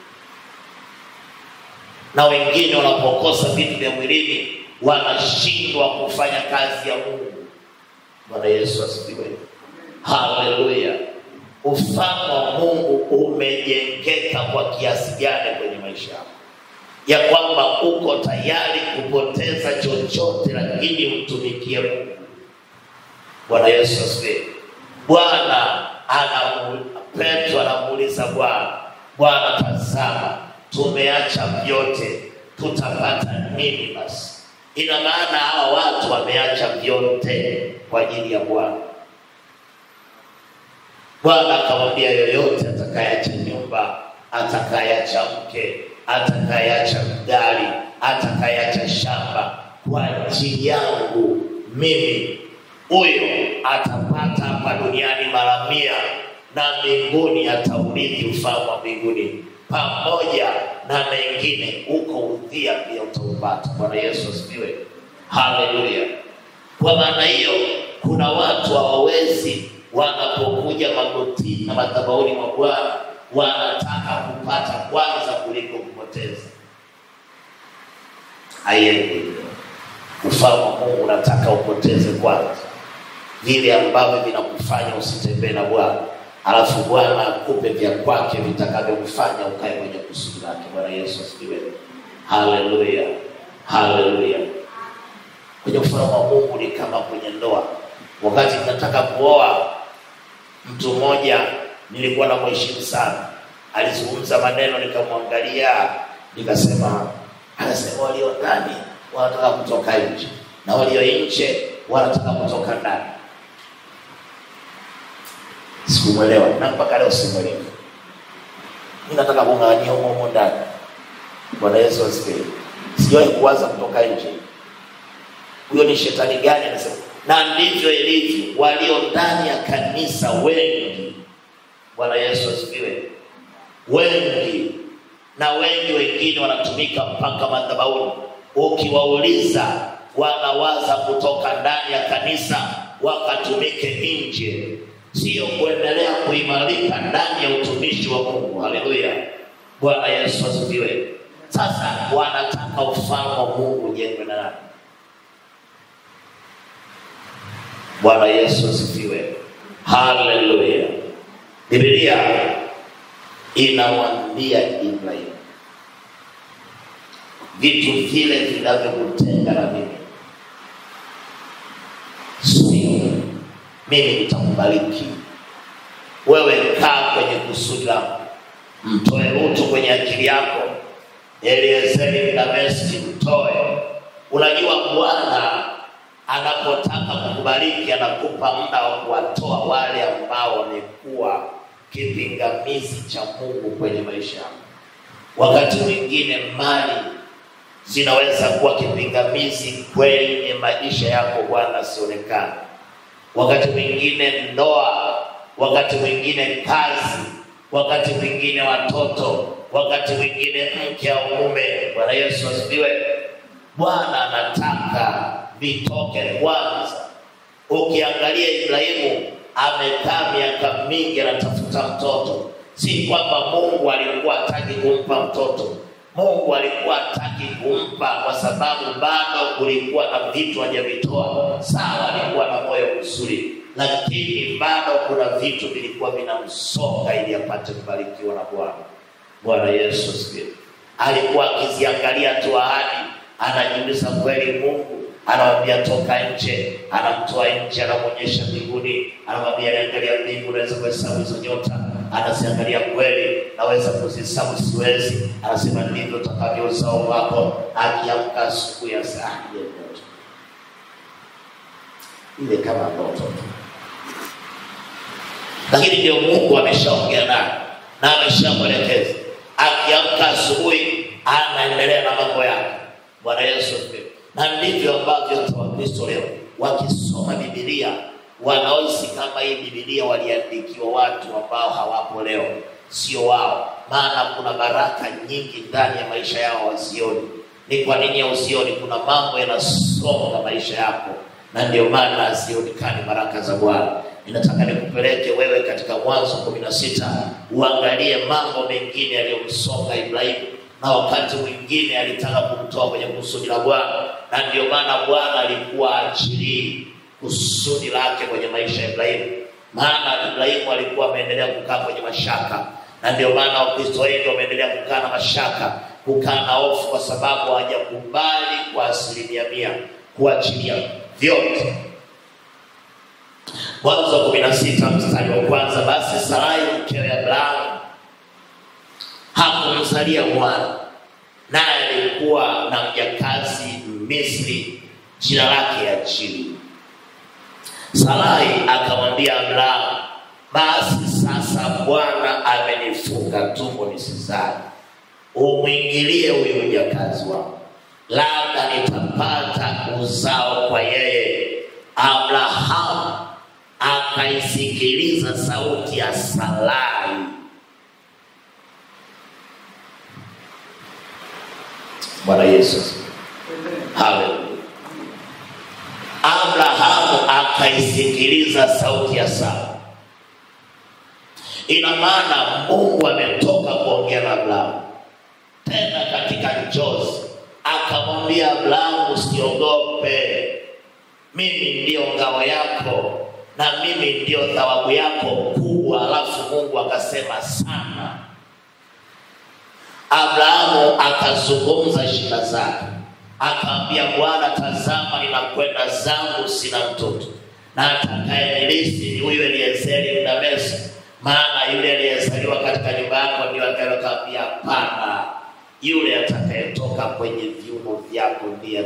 na wengine wanapokosa vitu vya mwilini wanashindwa kufanya kazi ya Mungu. Bwana Yesu asifiwe, haleluya. Ufalme wa Mungu umejengeka kwa kiasi gani kwenye maisha yako, ya kwamba uko tayari kupoteza chochote, lakini umtumikie Mungu. Bwana Yesu asifiwe. Bwana anamu Petro anamuuliza Bwana, Bwana, tazama tumeacha vyote, tutapata nini basi? Ina maana hawa watu wameacha vyote kwa ajili ya Bwana. Bwana akamwambia, yoyote atakayeacha nyumba, atakayeacha mke, atakayeacha gari, atakayeacha shamba kwa ajili yangu mimi huyo atapata hapa duniani mara mia na mbinguni ataurithi ufalme wa mbinguni pamoja na mengine huko udhia pia utaupata. Bwana Yesu asifiwe, haleluya. Kwa maana hiyo, kuna watu hawawezi, wanapokuja magotini na madhabahuni mwa Bwana wanataka kupata kwanza kuliko kupoteza. Haiendi. Ufalme wa Mungu unataka upoteze kwanza vile ambavyo vinakufanya usitembee na Bwana, alafu Bwana akupe vya kwake vitakavyokufanya ukae kwenye kusudi lake. Bwana Yesu asifiwe, haleluya, haleluya. Kwenye ufalme wa Mungu ni kama kwenye ndoa. Wakati nataka kuoa mtu mmoja, nilikuwa na mheshimu sana, alizungumza maneno, nikamwangalia, nikasema, anasema walio ndani wanataka kutoka nje na walio nje wanataka kutoka ndani. sikumwelewa na mpaka leo simwelewi. Mi nataka kung'ang'ania humo humo ndani. Bwana Yesu asifiwe. Sijawahi kuwaza kutoka nje. Huyo ni shetani gani? Anasema na ndivyo ilivyo walio ndani ya kanisa wengi. Bwana Yesu asifiwe. Wengi na wengi wengine wanatumika mpaka madhabahuni. Ukiwauliza, wanawaza kutoka ndani ya kanisa wakatumike nje, sio kuendelea kuimarika ndani ya utumishi wa Mungu. Haleluya, Bwana Yesu asifiwe. Sasa wanataka ufalme wa Mungu ujengwe na nani? Bwana Yesu asifiwe. Haleluya. Biblia inamwambia Ibrahimu vitu vile vinavyokutenga na mimi, sio mimi nitakubariki wewe. Kaa kwenye kusudi langu, mtoe Rutu kwenye akili yako, Eliezeri Mdameski mtoe. Unajua Bwana anapotaka kukubariki anakupa muda wa kuwatoa wale ambao wamekuwa kipingamizi cha Mungu kwenye maisha yako. Wakati mwingine mali zinaweza kuwa kipingamizi kwenye maisha yako, Bwana asionekane. Wakati mwingine ndoa, wakati mwingine kazi, wakati mwingine watoto, wakati mwingine mke au mume. Bwana Yesu asifiwe. Bwana anataka vitoke kwanza. Ukiangalia Ibrahimu amekaa miaka mingi anatafuta mtoto. Si kwamba Mungu alikuwa hataki kumpa mtoto, Mungu alikuwa hataki kumpa kwa sababu bado kulikuwa na vitu hajavitoa. Sawa, alikuwa na moyo mzuri, lakini bado kuna vitu vilikuwa vinamsonga ili apate kubarikiwa na Bwana. Bwana Yesu asifiwe. Alikuwa akiziangalia tu ahadi, anajiuliza kweli Mungu anamwambia toka nje, anamtoa nje, anamwonyesha mbinguni, anamwambia niangalia mbingu, naweza kuhesabu hizo nyota. Anaziangalia kweli, naweza kuzihesabu, siwezi. Anasema ndivyo utakavyo uzao wako. Akiamka asubuhi ya saa ile ndoto ile kama ndoto tu, lakini ndio Mungu ameshaongea naye na ameshamwelekeza. Akiamka asubuhi, anaendelea na mambo yake. Bwana Yesu asifiwe na ndivyo ambavyo hata Wakristo leo wakisoma Biblia wanaohisi kama hii Biblia waliandikiwa watu ambao hawapo leo, sio wao. Maana kuna baraka nyingi ndani ya maisha yao wazioni. Ni kwa nini hauzioni? Kuna mambo yanasonga maisha yako, na ndio maana hazionekani baraka za Bwana. Ninataka nikupeleke wewe katika Mwanzo kumi na sita uangalie mambo mengine yaliyomsonga Ibrahimu na wakati mwingine alitaka kumtoa kwenye kusudi la Bwana, na ndio maana Bwana alikuwa achilii kusudi lake kwenye maisha ya Ibrahimu, maana Ibrahimu alikuwa ameendelea kukaa kwenye mashaka, na ndio maana Wakristo wengi wameendelea kukaa na mashaka, kukaa na hofu, kwa sababu hawajakubali kwa asilimia mia kuachilia vyote. Mwanzo kumi na sita mstari wa kwanza basi Sarai mkewe Abrahamu hakumzalia mwana, naye alikuwa na mjakazi Misri, jina lake Ajili. Sarai akamwambia Abrahamu, basi sasa Bwana amenifunga tumbo nisizae, umwingilie huyu mjakazi wangu, labda nitapata uzao kwa yeye. Abrahamu akaisikiliza sauti ya Sarai Bwana Yesu. Haleluya. Abrahamu akaisikiliza sauti ya Sara. Ina maana Mungu ametoka kuongea na Abrahamu tena katika njozi, akamwambia Abrahamu, usiogope, mimi ndiyo ngao yako na mimi ndiyo thawabu yako kubwa. Alafu Mungu akasema sana Abrahamu akazungumza shida zake, akaambia Bwana, tazama, ninakwenda zangu, sina mtoto, na atakayenilisi ni huyu Eliezeri Mdameski, maana yule aliyezaliwa katika nyumba yako ndio atakayekaambia. Hapana, yule atakayetoka kwenye viuno vyako ndiye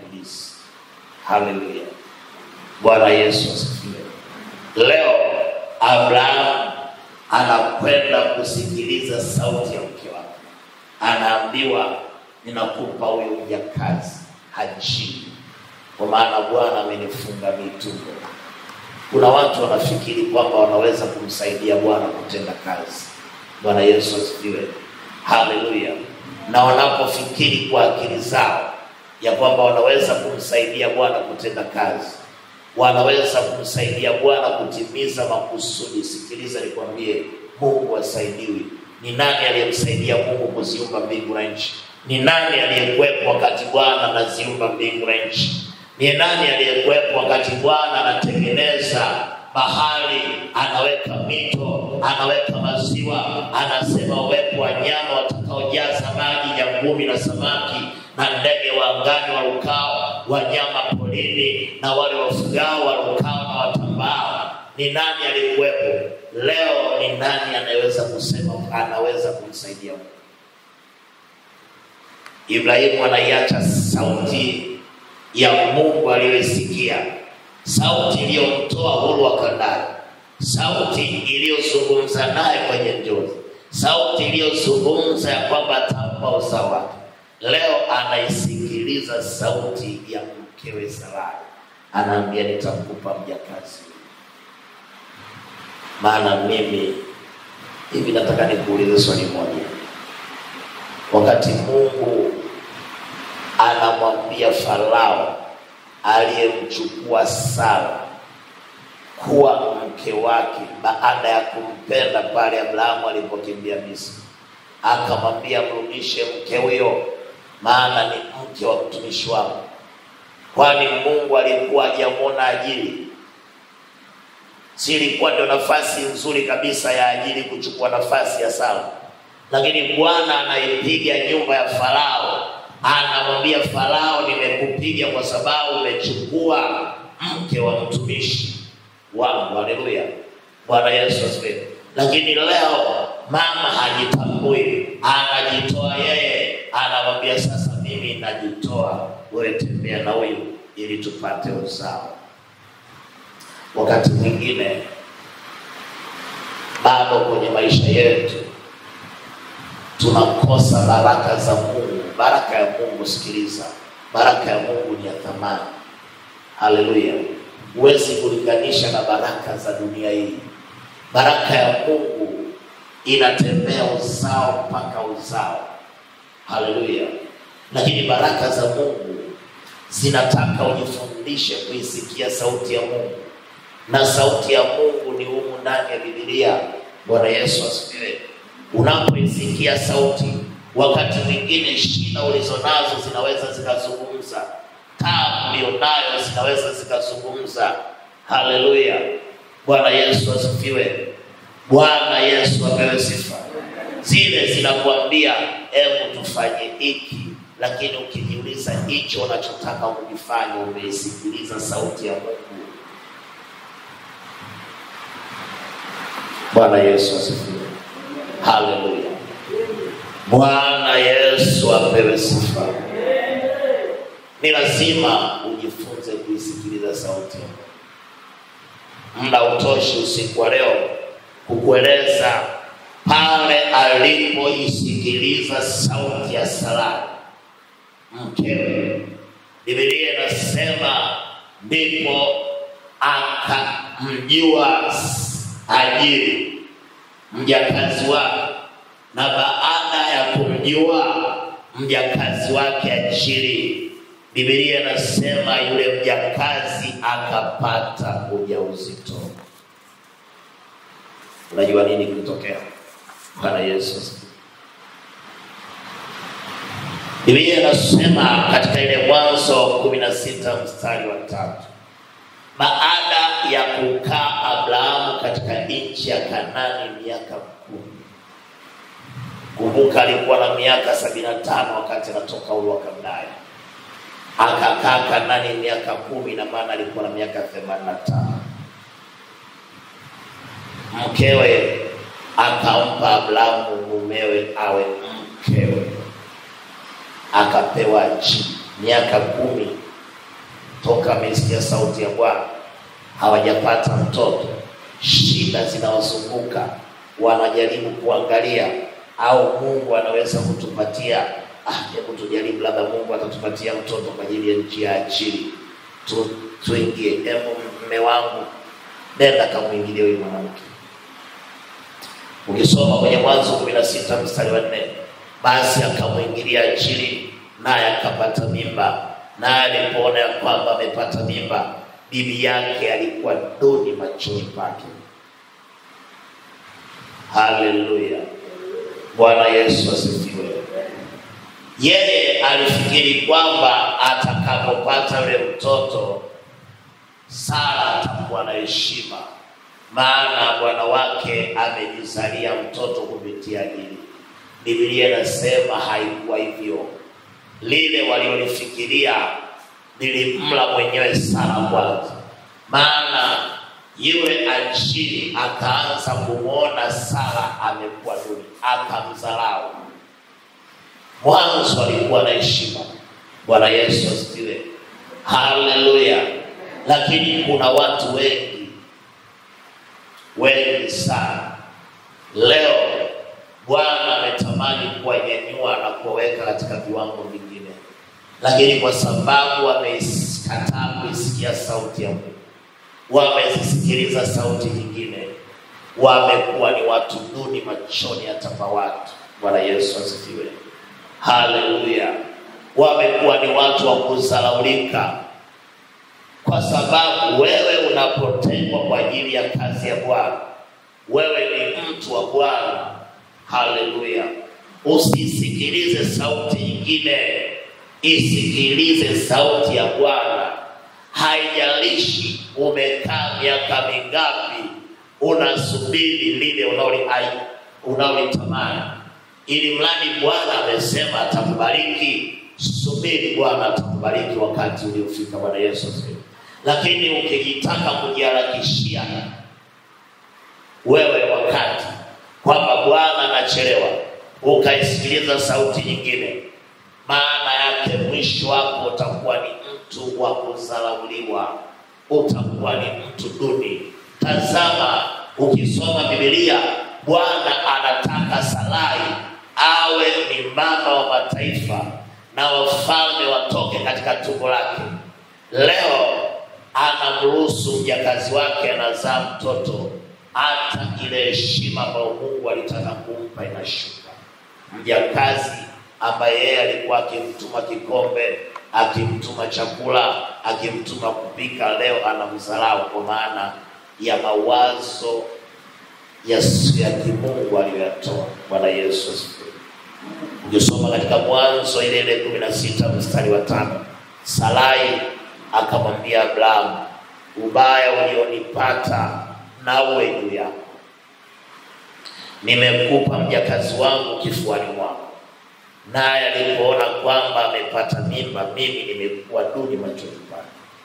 atakayekulisi. Haleluya, Bwana Yesu asifiwe. Leo Abrahamu anakwenda kusikiliza sauti ya mke wake, anaambiwa ninakupa huyu mjakazi Hajiri, kwa maana Bwana amenifunga mitumbo. Kuna watu wanafikiri kwamba wanaweza kumsaidia Bwana kutenda kazi. Bwana Yesu asifiwe, haleluya. Na wanapofikiri kwa akili zao ya kwamba wanaweza kumsaidia Bwana kutenda kazi, wanaweza kumsaidia Bwana kutimiza makusudi. Sikiliza nikwambie, Mungu asaidiwi. Ni nani aliyemsaidia Mungu kuziumba mbingu na nchi? Ni nani aliyekuwepo wakati Bwana anaziumba mbingu na nchi? Ni nani aliyekuwepo wakati Bwana anatengeneza bahari, anaweka mito, anaweka maziwa, anasema uwepo wa nyama watakaojaza maji, nyangumi na samaki na ndege wa angani warukao, wanyama porini na wale wafugao warukao na watambao. Ni nani aliyekuwepo? Leo ni nani anayeweza kusema anaweza kumsaidia Mungu? Ibrahimu anaiacha sauti ya Mungu aliyoisikia, sauti iliyomtoa huru wa Kanaani, sauti iliyozungumza naye kwenye njozi, sauti iliyozungumza ya kwamba atampa uzao wake. Leo anaisikiliza sauti ya mkewe Sarai, anaambia nitamkupa mjakazi. Maana mimi hivi, nataka nikuulize swali moja. Wakati Mungu anamwambia Farao aliyemchukua Sara kuwa mke wake baada ya kumpenda pale Abrahamu alipokimbia Misri, akamwambia mrudishe mke huyo, maana ni mke wa mtumishi wangu. Kwani Mungu alikuwa hajamwona Ajili? Si ilikuwa ndio nafasi nzuri kabisa ya Ajili kuchukua nafasi ya Sara? Lakini Bwana anaipiga nyumba ya Farao anamwambia Farao, nimekupiga kwa sababu umechukua mke wa mtumishi wangu. Haleluya, Bwana Yesu asifiwe. Lakini leo mama hajitambui, anajitoa yeye, anamwambia sasa, mimi najitoa, wewe tembea na huyu ili tupate uzao. Wakati mwingine bado kwenye maisha yetu tunakosa baraka za Mungu. Baraka ya Mungu, sikiliza, baraka ya Mungu ni ya thamani. Haleluya, huwezi kulinganisha na baraka za dunia hii. Baraka ya Mungu inatembea uzao mpaka uzao. Haleluya, lakini baraka za Mungu zinataka ujifundishe kuisikia sauti ya Mungu, na sauti ya Mungu ni humu ndani ya Biblia. Bwana Yesu asifiwe. Unapoisikia sauti, wakati mwingine shida ulizonazo zinaweza zikazungumza, taabu ulionayo zinaweza zikazungumza. Haleluya, Bwana Yesu asifiwe. Bwana Yesu apewe sifa. Zile zinakuambia hebu tufanye hiki, lakini ukijiuliza hicho unachotaka kukifanya, umeisikiliza sauti ya Mungu? Bwana Yesu asifiwe. Haleluya. Bwana Yesu apewe sifa. Ni lazima ujifunze kuisikiliza sauti. Muda utoshi usiku wa leo kukueleza pale alipoisikiliza sauti ya Sarai mkewe. Biblia inasema ndipo akamjua Hajiri mjakazi wake, na baada ya kumjua mjakazi wake Hajiri, Biblia inasema yule mjakazi akapata ujauzito. Unajua nini kilitokea? Bwana Yesu asifiwe. Biblia inasema katika ile Mwanzo kumi na sita mstari wa tatu baada ya kukaa Abrahamu katika nchi ya Kanani miaka kumi. Kumbuka alikuwa na miaka sabini na tano wakati anatoka Uru wa Kaldaya, akakaa Kanani miaka kumi, na maana alikuwa na miaka themanini na tano. Mkewe akampa Abrahamu mumewe awe mkewe, akapewa Ajiri miaka kumi toka amesikia sauti ya Bwana hawajapata mtoto. shida zinawazunguka, wanajaribu kuangalia au Mungu anaweza kutupatia ah, hebu tujaribu, labda Mungu atatupatia mtoto kwa ajili ya nchi ya achili tu, tuingie. Hebu mme wangu, nenda kamwingilie huyu mwanamke. Ukisoma kwenye Mwanzo kumi na sita mstari wa nne basi akamwingilia achili, naye akapata mimba, naye alipoona ya kwamba amepata mimba, bibi yake alikuwa duni machoni pake. Haleluya! Bwana Yesu asifiwe. Yeye alifikiri kwamba atakapopata yule mtoto Sara atakuwa na heshima, maana bwana wake amejizalia mtoto kupitia hili. Biblia inasema haikuwa hivyo. Lile waliolifikiria nilimla mwenyewe Sara kwanza, maana yule achili akaanza kumwona Sara amekuwa duni, akamdharau. Mwanzo alikuwa na heshima. Bwana Yesu asifiwe, haleluya. Lakini kuna watu wengi wengi sana leo, Bwana ametamani kuwanyanyua na kuwaweka katika viwango vingine, lakini kwa sababu wamekataa kuisikia sauti ya Mungu, wamezisikiliza sauti nyingine, wamekuwa ni watu duni machoni hata pa watu. Bwana Yesu asifiwe, haleluya. Wamekuwa ni watu wa kudharaulika kwa sababu wewe unapotengwa kwa ajili ya kazi ya Bwana, wewe ni mtu wa Bwana. Haleluya! Usisikilize sauti nyingine, isikilize sauti ya Bwana. Haijalishi umekaa miaka mingapi, unasubiri lile unaoli- ai- unaolitamani, ili mradi Bwana amesema atakubariki. Subiri Bwana atakubariki wakati uliofika. Bwana Yesu asifiwe. Lakini ukijitaka kujiharakishia wewe wakati kwamba Bwana anachelewa, ukaisikiliza sauti nyingine, maana yake mwisho wako utakuwa ni mtu wa kudharauliwa, utakuwa ni mtu duni. Tazama, ukisoma Biblia, Bwana anataka Sarai awe ni mama wa mataifa na wafalme watoke katika tumbo lake. Leo anamruhusu mjakazi wake anazaa mtoto, hata ile heshima ambayo Mungu alitaka kumpa inashuka. Mjakazi ambaye yeye alikuwa akimtuma kikombe, akimtuma chakula, akimtuma kupika, leo anamdharau kwa maana ya mawazo yasiyo ya kimungu aliyoyatoa. Bwana Yesu asifiwe. Ukisoma katika Mwanzo ile ile kumi na sita mstari wa tano Sarai akamwambia Abrahamu, ubaya ulionipata na uwe juu yako, nimekupa mjakazi wangu kifuani mwako, naye alipoona kwamba amepata mimba, mimi nimekuwa duni machoni pake.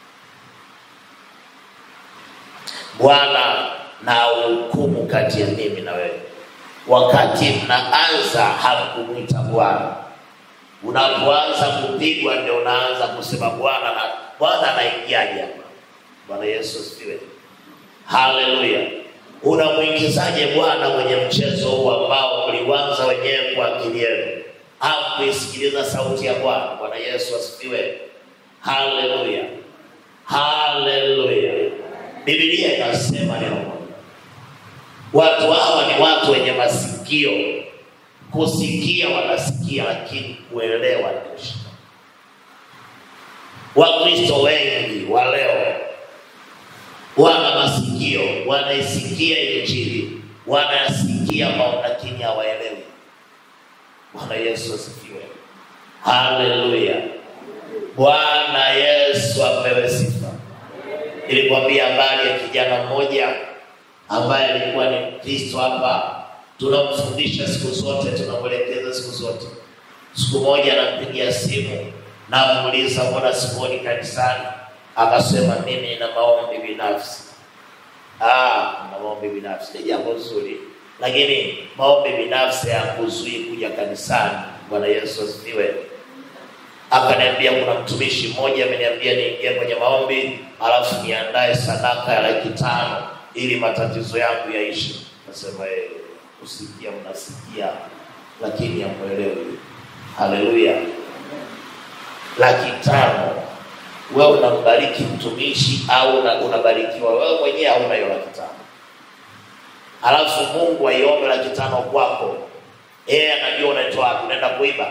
Bwana na uhukumu kati ya mimi na wewe. Wakati mnaanza hamkumwita Bwana, unapoanza kupigwa ndio unaanza kusema Bwana na Bwana anaingiaje hapa? Bwana Yesu asifiwe, haleluya. Unamwingizaje Bwana kwenye mchezo huu ambao ulianza wenyewe kwa akili yenu au kuisikiliza sauti ya Bwana? Bwana Yesu asifiwe, haleluya, haleluya. Biblia inasema neno moja Watu hawa ni watu wenye masikio. Kusikia wanasikia, lakini kuelewa ndio shida. Wakristo wengi wa leo wana masikio, wanaisikia Injili, wanayasikia mambo, lakini hawaelewi. Bwana Yesu asifiwe, haleluya. Bwana Yesu apewe sifa. Nilikwambia habari ya kijana mmoja ambaye alikuwa ni Mkristo hapa, tunamfundisha siku zote, tunamwelekeza siku zote. Siku moja anampigia simu, namuuliza mbona sikuoni kanisani? Akasema mimi nina maombi binafsi. Ah, na maombi binafsi ni jambo zuri, lakini maombi binafsi hayakuzuii kuja kanisani. Bwana Yesu asifiwe. Akaniambia kuna mtumishi mmoja ameniambia niingie kwenye maombi, alafu niandae sadaka ya laki tano ili matatizo yangu yaishi. Nasema eh, kusikia mnasikia, lakini hamwelewi. Haleluya! laki tano wewe unambariki mtumishi au una- unabarikiwa wewe mwenyewe hauna hiyo laki tano alafu Mungu aiombe laki tano kwako, yeye anajua unaitoa wapi, unaenda kuiba.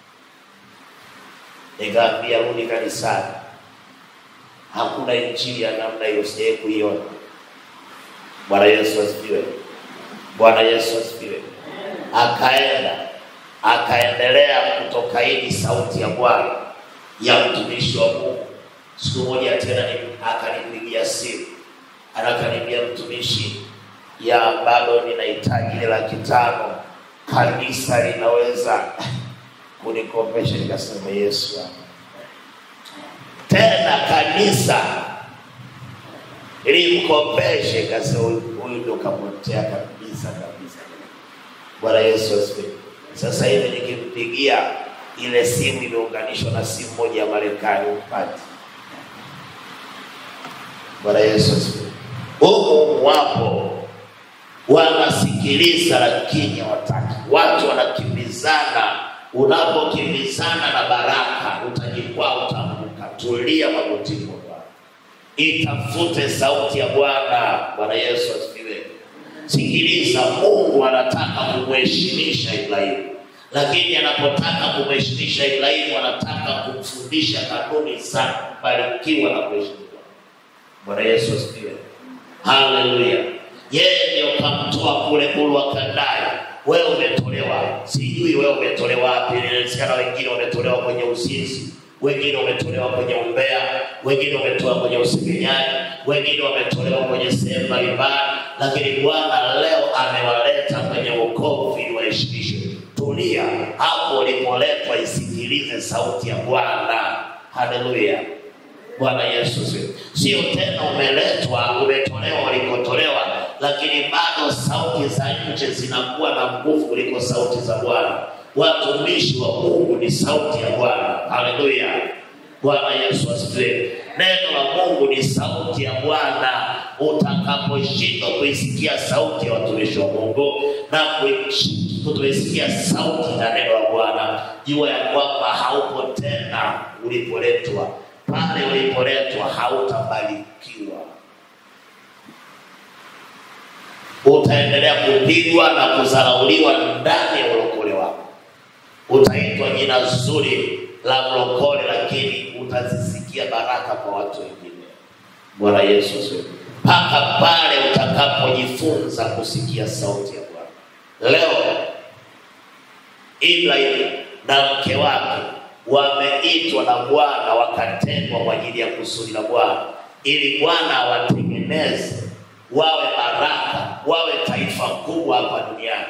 Nikaambia rudi kanisani, hakuna injili ya namna hiyo, sijawahi kuiona. Bwana Yesu asifiwe. Bwana Yesu asifiwe. Akaenda akaendelea kutokaidi sauti ya Bwana ya mtumishi wa Mungu. Siku moja tena ni- akanipigia simu, anakaniambia mtumishi, ya bado ninahitaji ile laki tano, kanisa linaweza kunikopesha? Nikasema Yesu wangu. tena kanisa limkopeshe, kasema huyu huyu ndo kapotea kabisa kabisa. Bwana Yesu asifiwe. Sasa hivi nikimpigia ile simu imeunganishwa na simu moja ya Marekani upati. Bwana Yesu asifiwe. Humu wapo wanasikiliza lakini hawataki. Watu wanakimbizana. Unapokimbizana na baraka utajikwaa, utaanguka. Tulia magotini mwa Bwana, itafute sauti ya Bwana. Bwana Yesu asifiwe. Sikiliza, Mungu anataka kumheshimisha Ibrahimu, lakini anapotaka kumheshimisha Ibrahimu anataka kumfundisha kanuni za kubarikiwa na kuheshimiwa. Bwana Yesu asifiwe. Haleluya. Yeye ndio kamtoa kule Uru wa Kaldani. Wewe umetolewa, sijui wewe umetolewa wapi. Inawezekana wengine wametolewa kwenye uzinzi, wengine wametolewa kwenye umbea, wengine wametolewa kwenye usengenyaji, wengine wametolewa kwenye sehemu mbalimbali, lakini Bwana leo amewaleta kwenye wokovu ili waheshimishwe. Tulia hapo ulipoletwa, isikilize sauti ya Bwana. Haleluya. Bwana Yesu asifiwe. Sio tena umeletwa umetolewa ulikotolewa, lakini bado sauti za nje zinakuwa na nguvu kuliko sauti za Bwana. Watumishi wa Mungu ni sauti ya Bwana. Haleluya. Bwana Yesu asifiwe. Neno la Mungu ni sauti ya Bwana. Utakaposhindwa kuisikia sauti ya watumishi wa Mungu na kuishi- kutoisikia sauti na neno la Bwana, jua ya kwamba haupo tena ulipoletwa pale ulipoletwa hautabarikiwa, utaendelea kupigwa na kudharauliwa ndani ya ulokole wako. Utaitwa jina zuri la mlokole, lakini utazisikia baraka kwa watu wengine. Bwana Yesu asifiwe. Mpaka pale utakapojifunza kusikia sauti ya Bwana. Leo Ibrahim na mke wake wameitwa na Bwana wakatengwa kwa ajili ya kusudi la Bwana, ili Bwana awatengeneze wawe baraka, wawe taifa kubwa hapa duniani.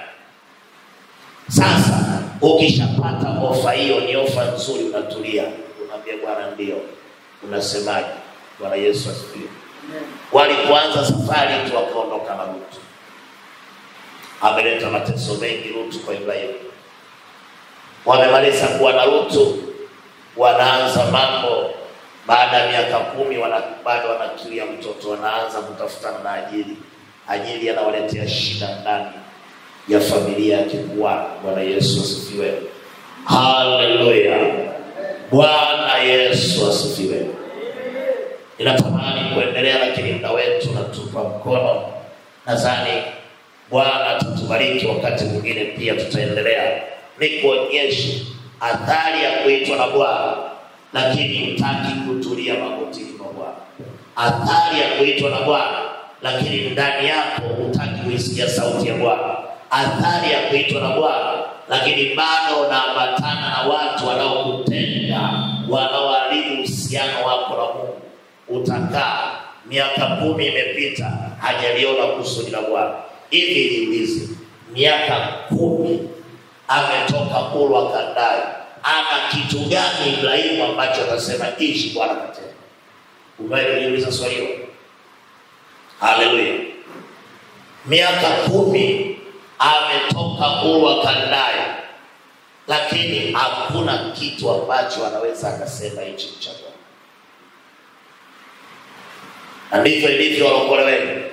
Sasa ukishapata ofa hiyo, ni ofa nzuri, unatulia, unaambia Bwana ndio, unasemaje? Bwana Yesu asifiwe. Walipoanza safari tu wakaondoka na Lutu, ameleta mateso mengi Lutu kwa Ibrahimu wamemaliza kuwa na Lutu, wanaanza mambo. Baada ya miaka kumi wana, bado wanakilia mtoto, wanaanza kutafutana na ajili. Ajili anawaletea shida ndani ya familia ya kikuani. Bwana Yesu asifiwe, haleluya. Bwana Yesu asifiwe. Ninatamani kuendelea, lakini muda wetu unatupa mkono. Nadhani Bwana atatubariki wakati mwingine, pia tutaendelea ni kuonyesha athari ya kuitwa na Bwana, lakini hutaki kutulia magotini mwa Bwana. Athari ya kuitwa na Bwana, lakini ndani yako hutaki kuisikia sauti ya Bwana. Athari ya kuitwa na Bwana, lakini bado unaambatana na watu wanaokutenga, wanaoharibu uhusiano wako na Mungu. Utakaa miaka kumi imepita, hajaliona kusudi la Bwana. Hivi niulize, miaka kumi ametoka Uru wa Kaldani, ana kitu gani Ibrahimu ambacho atasema ishi Bwana katenda? Umewahi kujiuliza swali hilo? Haleluya! miaka kumi ametoka Uru wa Kaldani, lakini hakuna kitu ambacho anaweza akasema hichi ni cha Bwana. Na ndivyo ilivyo walokole wengi.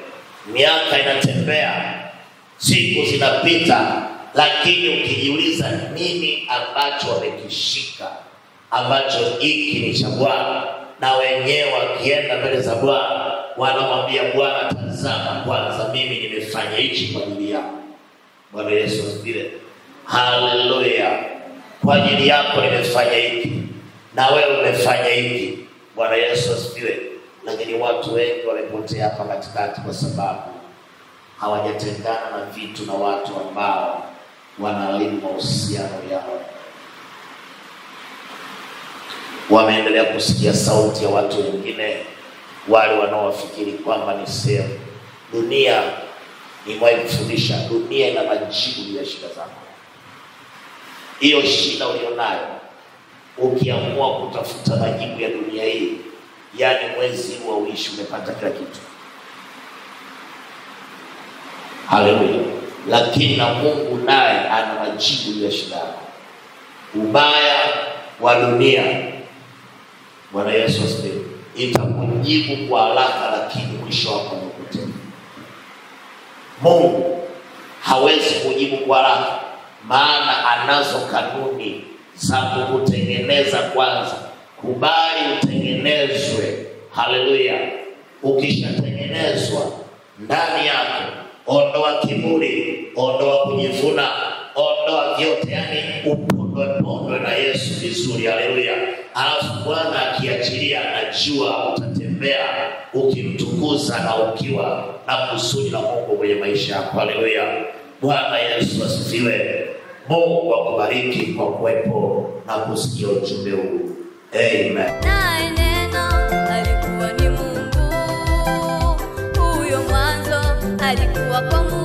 miaka inatembea, siku zinapita, lakini ukijiuliza nini ambacho wamekishika ambacho hiki ni cha Bwana, na wenyewe wakienda mbele za Bwana wanamwambia Bwana, tazama kwanza, mimi nimefanya hichi kwa ajili yako. Bwana Yesu asifiwe, haleluya. Kwa ajili yako nimefanya hiki, na wewe umefanya hiki. Bwana Yesu asifiwe. Lakini watu wengi wamepotea hapa katikati kwa sababu hawajatengana na vitu na watu ambao wanaharibu mahusiano yao. Wameendelea kusikia sauti ya watu wengine, wale wanaowafikiri kwamba ni sehemu. Dunia, nimewahi kufundisha, dunia ina majibu ya shida zako. Hiyo shida ulionayo, ukiamua kutafuta majibu ya dunia hii, yaani mwezi huu uishi umepata kila kitu. Haleluya! Lakini na Mungu naye ana majibu ya shida yako. Ubaya wa dunia, Bwana Yesu asifiwe, itakujibu kwa haraka, lakini mwisho wako ni kupotea. Mungu hawezi kujibu kwa haraka, maana anazo kanuni za kukutengeneza kwanza. Kubali utengenezwe. Haleluya! Ukishatengenezwa ndani yako, ondoa kiburi, ondoa kujivuna, ondoa vyote, yani upondwe pondwe na Yesu vizuri. Haleluya! Alafu Bwana akiachilia, anajua utatembea ukimtukuza na ukiwa na kusudi la Mungu kwenye maisha yako. Haleluya! Bwana Yesu asifiwe. Mungu akubariki kwa kuwepo na kusikia ujumbe huu. Amen. Naye neno alikuwa ni Mungu, huyo mwanzo alikuwa kwa Mungu.